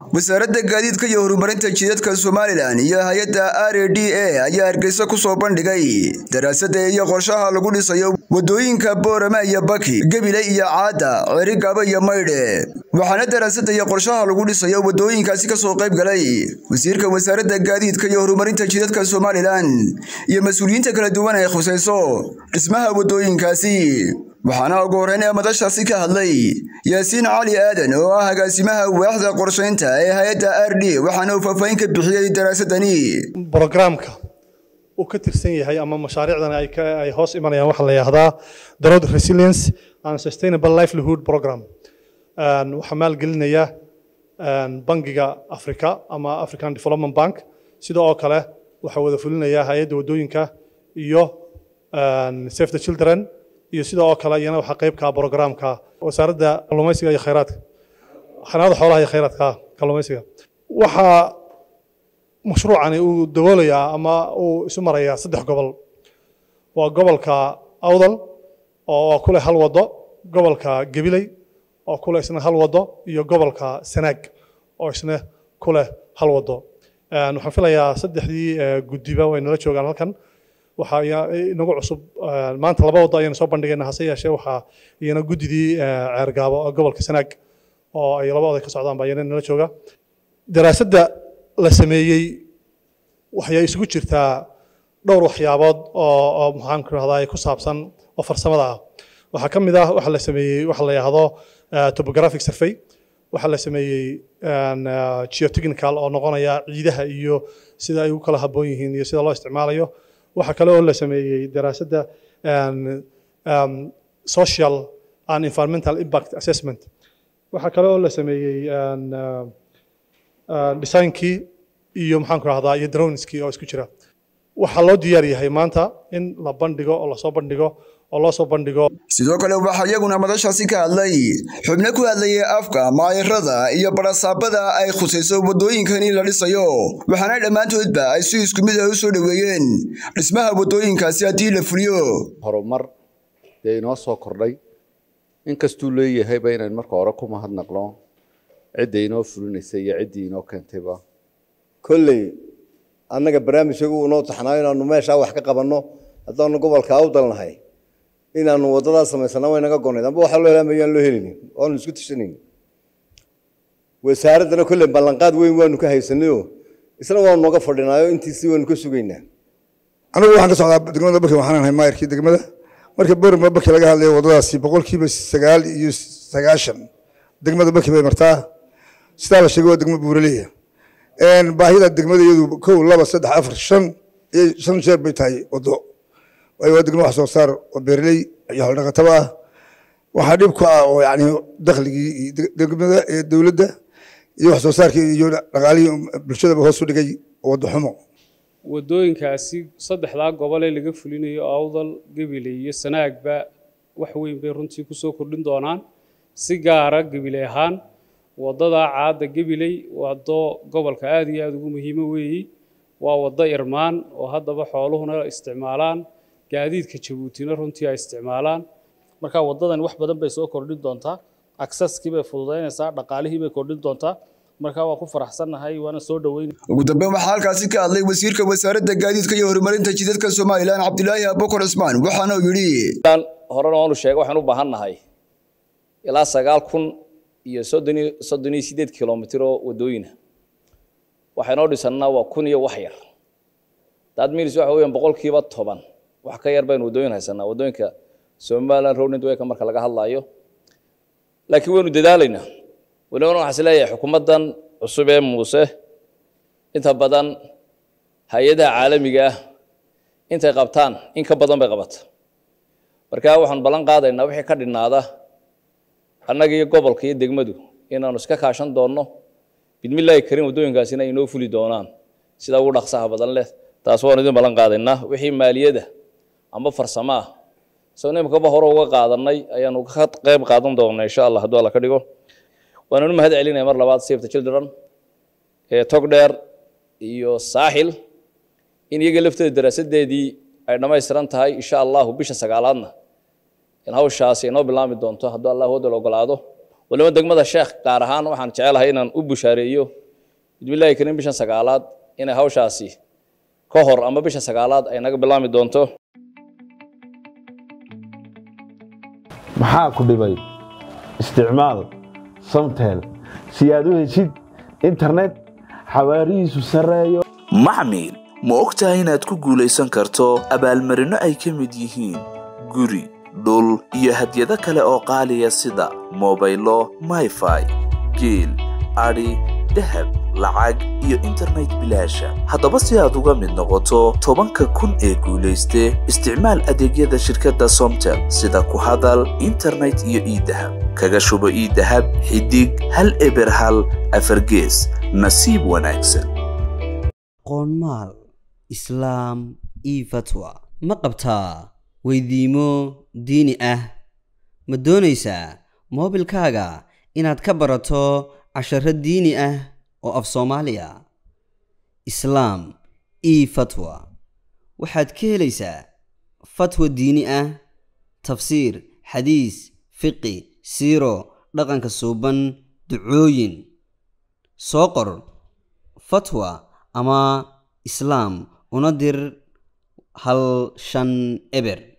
wasaaradda gaadiidka iyo horumarinta jidadka somalilan iyo hay-adda r a d a ayaa hargeysa ku soo bandhigay daraasadda iyo qorshaha lagu dhisayo waddooyinka boorama iyo baki gebile iyo caadda cerigaba iyo maydhe waxaana daraasadda iyo qorshaha lagu dhisayo waddooyinkaasi ka soo qayb galay wasiirka wasaaradda gaadiidka iyo horumarinta jidadka somalilan iyo mas-uuliyiinta kala duwan ay khusayso dhismaha waddooyinkaasi waxaana ugu horreyn ee madashaasi ka hadlay yaasiin cali aadan oo ah agaasimaha waaxda qorshaynta ee hay-adda r d waxaana uu faahfaahin ka bixiyey daraasadani brogramka uu ka tirsan yahay ama mashaariicdan ay hoos imanayaan waxaa la yidhahdaa the road resilience and sustainable livelihood program waxaa maalgelinaya bangiga africa ama african development bank sida oo kale waxaa wada fulinaya hay-adda waddooyinka iyo save the children iyo sida oo kale iyana waxaa qayb ka programka wasaaradda kalluumaysiga iyo khayraadka xanaanada xoolaha iyo khayraadka kalluumaysiga waxaa mashruucani uu daboolayaa ama uu isu marayaa saddex gobol waa gobolka awdal oo ku leh hal waddo gobolka gabiley oo ku leh isna hal waddo iyo gobolka sanaag oo isna ku leh hal waddo waxaan filayaa saddexdii guddiba way nala joogaan halkan waxaa inagu cusub maanta laba waddo ayaynu soo bandhigayna hase yeeshee waxaa iyana guddidii ceergaabo gobolka sanaag oo ay laba oday ka socdaan baa iyana nala jooga daraasadda la sameeyey waxay isugu jirtaa dhowr waxyaabood oo oo maxaan ku rahdaa ku saabsan oo farsamada ah waxaa ka mid ah waxa la sameeyey waxa la yidhaahdo topographic survey waxaa la sameeyey geotechnical oo noqonaya ciidaha iyo sida ay u kala habboon yihiin iyo sida loo isticmaalayo waxaa kale oo la sameeyey daraasadda social and environmental impact assessment waxaa kale oo la sameeyey designkii iyo maxaan ku rahdaa iyo droneskii oo isku jira waxaa loo diyaar yahay maanta in la bandhigo oo lasoo bandhigo oo loo soo bandhigo sidoo kale waxaa iyaguna madashaasi ka hadlay xubno ku hadlayay afka maayarada iyo barasaabada ay khusayso waddooyinkani la dhisayo waxaana dhammaantoodba ay si isku mid ah u soo dhoweeyeen dhismaha waddooyinkaasi haddii la fuliyo horumar dee inoo soo kordhay inkastuu leeyahayba inayn marka hore ku mahadnaqno cidda inoo fulinaysay iyo ciddii inoo keentayba kolley annaga barnaamijkagu unoo taxnaayo inaanu meeshaa wax ka qabanno haddaanu gobolka awdalnahay inaanu waddadaa samaysana way naga gonayd amba waxaa loo helaa mayaan loo helinin waanu isku tashanayn wasaaraddana kolley ballanqaad weyn waanu ka haysanayo isna waanu nooga fadhinaayo intiisii waanu ka sugaynaa anigu waxaan ka socdaa degmada barki waxaan ahay maayarkii degmada marka boorama barki laga hadlayo waddadaasi boqolkiiba sagaal iyo sagaashan degmada barki bay martaa sidaa la sheegay waa degmo buuraleya baahida degmada iyadu kow laba saddex afar shan iyo shan jeer bay tahay waddo waayo waa degmo wax soo saar oo beerley iyo xoldhaqataba ah waxaa dhib ku ah oo yani dakhligii degmada ee dowladda iyo wax soo saarkii iyo dhaqaalihii bulshadaba hoos u dhigay waddo xumo waddooyinkaasi saddexdaa gobol ee laga fulinayo awdal gabiley iyo sanaagba wax weyn bay runtii ku soo kordhin doonaan si gaara gabiley ahaan waddadaa caadda gabiley waddo gobolka aad iyo aada ugu muhiimo weeyi waa waddo irmaan oo haddaba xooluhuna isticmaalaan gaadiidka jabuutina runtii ay isticmaalaan marka waddadan wax badan bay soo kordhin doontaa aksaskii bay fududaynaysaa dhaqaalihii bay kordhin doontaa marka waa ku faraxsannahay waana soo dhoweyn ugu dambeyn waxaa halkaasi ka hadlay wasiirka wasaaradda gaadiidka iyo horumarinta jidadka somalilan cabdilaahi abukar cismaan waxaana uu yidhi horena waanu sheegay waxaan u baahan nahay ilaa sagaal kun iyo soddon iyo soddon iyo sideed kilomitir oo waddooyina waxaynoo dhisannaa waa kun iyo wax yar daad milis waxa weeyaan boqolkiiba toban wax ka yar baynu waddooyin haysanaa waddooyinka somaliland road network marka laga hadlaayo laakiin waynu dadaalaynaa walibana waxaan is leeyahay xukuumaddan cusub ee muuse inta badan hay-adaha caalamiga ah intay qabtaan in ka badan bay qabata marka waxaanu ballan qaadaynaa wixii ka dhinaada annaga iyo gobolka iyo degmadu inaanu iska kaashan doonno bidmillaahi karin waddooyinkaasina inoo fuli doonaan sida ugu dhaqsaha badan leh taas waanu idin ballan qaadaynaa wixii maaliyada ama farsamo ah soo nimkaba hore uga qaadanay ayaanu ka qayb qaadan doonaa insha allah hadduu alla ka dhigo waananu mahad celinaya mar labaad save the children ee togdheer iyo saaxil in iyaga lafteeda daraasadeedii ay dhammaystiran tahay insha allahu bisha sagaalaadna in hawshaasi inoo bilaami doonto hadduu allah wadal ogolaado waliba degmada sheekh gaar ahaan waxaan jecelahay inaan u bushaareeyo bismillahi karim bishan sagaalaad inay hawshaasi ka hor ama bisha sagaalaad ay naga bilaami doonto maxaa ku dhibay isticmaal samtel si aad u heshid internet xawaarihiisu sarreeyo maxmil ma ogtahay inaad ku guulaysan karto abaalmarinno ay ka mid yihiin guri dhul iyo hadyado kale oo qaaliya sida mobaylo mayfai geel adhi dahab lacag iyo internet bilaasha haddaba si aad uga mid noqoto tobanka kun ee guulayste isticmaal adeegyada shirkadda somtel sida ku hadal internet iyo iidahab kaga shubo iidahab xidig hal eber hal afargees nasiib wanaagsan qoonmaal islaam io fatwa ma qabtaa weydiimo diini ah ma doonaysaa moobilkaaga inaad ka barato casharo diini ah oo af soomaaliya islaam io fatwa waxaad ka helaysaa fatwa diini ah tafsiir xadiis fiqi siiro dhaqanka suuban ducooyin soo qor fatwa ama islaam una dir hal shan eber